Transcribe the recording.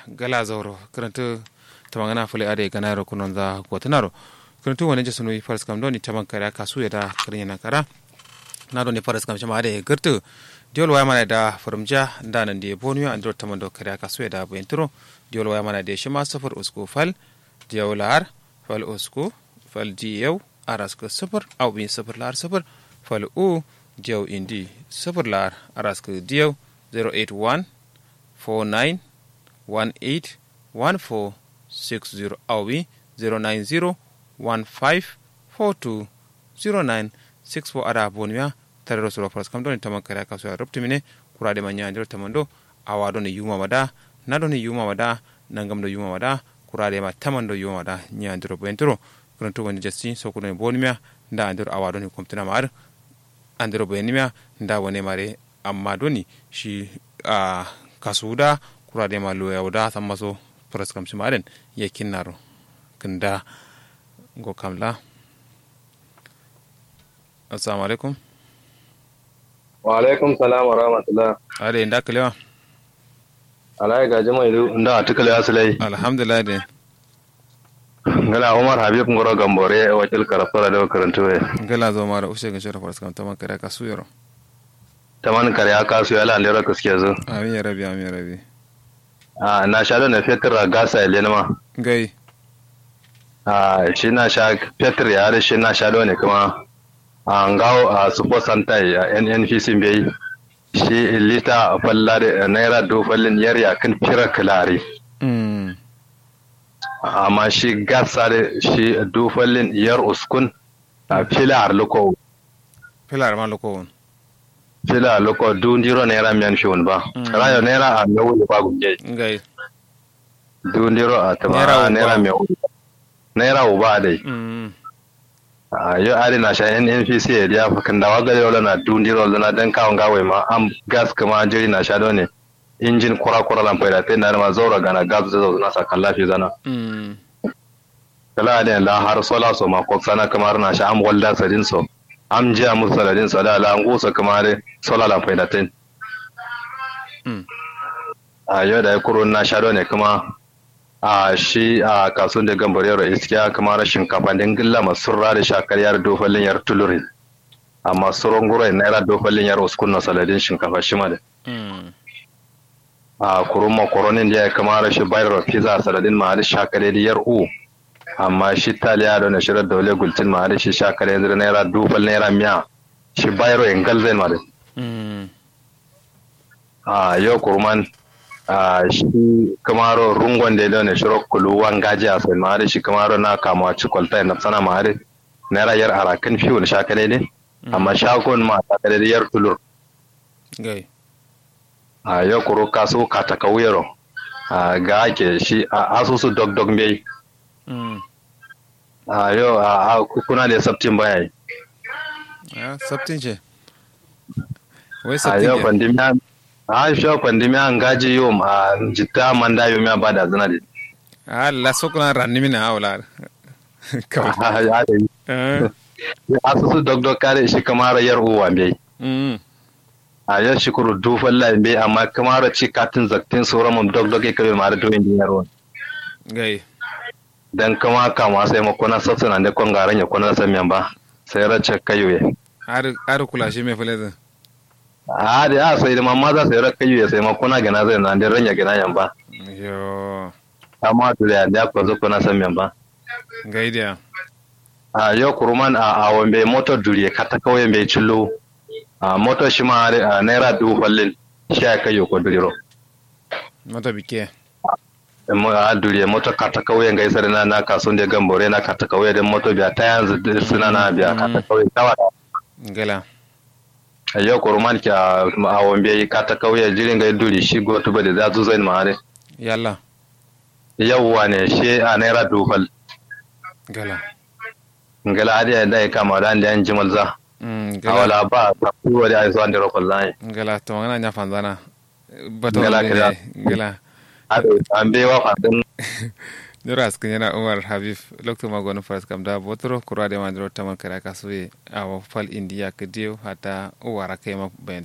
gala zauro karantu tamangana fule ade ganaro kunonza gotanaro karantu wani je sunu faras kam doni taman kare kasu ya da karin yana kara na doni faras kam shama ade gartu diol waya mana da farumja da nan die bonu andro tamando kare kasu ya da bentro diol waya mana de shima safar usku fal diolar fal usku fal diyew araska safar au bin safar lar safar fal u diyaw indi safar lar araska diyaw 081 49 18 14 60 awi 090 15 42 09 64 ada bonmiya tare da sura faras kam don taman kare kaso ya rubtu mine kura de manya anjiro tamando awa don yuma mada na don yuma mada nangam do yuma mada kura de ma taman do yuma mada nya anjiro bentro kun to woni jasti so kun bonmiya nda anjiro awa don komtina mar anjiro benmiya nda wone mare amma doni shi a kasuda kura de ma loya wada samma so faras kam simaren ye kinnaro kanda go kamla assalamu alaikum wa alaikum salam wa rahmatullah are nda kalewa alai gaji mai du nda atikale asalai alhamdulillah de ngala umar habib ngoro gambore wakil karafara da karantu we gala zo mara ushe ga shara faras kam taman kare ka suyaro taman kare aka su yala lera kaske zo amin ya rabi amin ya rabi a na sha da na fetur a gasa ile ma gai a shi na sha fetur ya da shi na sha da ne kuma a ngawo a supo santai a nnpc bai shi lita falla da naira dofallin yar ya kan fira kilari mm amma shi gasa da shi dofallin yar uskun a filar luko filar ma loko won fila luko dundiro naira miyan fiun ba Mm. rayo naira a mewu ba gunje gai dundiro a Naira uba. tama naira mewu naira uba dai mm a yo ari na sha NNPC ya dia fakan da waga yola na dundiro na dan kawon gawai ma am gas kuma jiri na sha ne injin kura kura lan faida tai na ma zaura gana gas da zo na sa kallafi zana mm kala da la har sola so ma ko sana kamar na sha am walda sadin so am ji am saladin so da la ngusa kamar sola lan faida tai mm a yau da ya kuro na sha ne kuma a shi a kasuwan da gambar yaro iskiya kamar shinkafa din gilla masu rara da shakar yar dofalin yar tulurin amma suron gura naira dofalin yar uskun na saladin shinkafa shi ma da mm a kurun makoronin da ya kamar shi bayar pizza saladin ma da shakar da yar u amma shi taliya da na shirar dole gultin ma da shi shakar da naira dofal naira miya shi bayar ingal zai ma da mm a yau kurman a shi kamaro rungon da ya ne shiro kulu wangaji a sai mare shi kamaro na kama ci kwalta na sana mare naira yar arakan fiyo da shaka ne amma shagon ma ta da yar tulur gai a yau kuro kaso kata kauyero a ga ake shi a asusu dog dog bai mm a yau a a kuna da sabtin baya yi ah sabtin ce wai a sabtin yau ce pandemiya a shi pandemiya an gaji yau a jitta manda yau ya bada zina da ah la sokuna ranni mina awla kawai ya da yi ah asusu dog dog kare shi kamar yar uwa bai mm a yau shukuru dufan lambe amma kamar ci katin zaktin sauran mun dog dog kabe mara do engineer won gai dan kama kama sai ma kona satsuna da kon garan ya kona san men ba sai race kayuye har har kula shi me fulezin a da a sai da mamma za sai ra kayuye sai ma kona gana zai nan da ranya gana yan ba yo amma to da da ko zo kona san men ba gai dia a yau kuruman a a wambe motor duriye kata kawai bai cillo a motor shi ma a naira dufallin shi ya kayo ko duriro mata bike mo a duriye moto kata kauye ngai sare na na kasun de gambore na kata kauye de moto biya ta yanzu de suna na biya kata kauye tawa gala ayo ko roman ki a a wombe kata kauye jirin ngai duri shi go to bade za zu zain mare yalla yawwa ne shi a naira dufal gala ngala adi da ya kama da an jimal za mm a gala wala ba ta kuwa da ai so an de rokol zai gala to ngana nya fanzana bato Gala, ne gala. gala an be wa fadin Nura askin yana Umar Habib lokto magono faras kam da botoro kura de mandro taman kara kasue awa fal india ke dio hata uwara kema bayan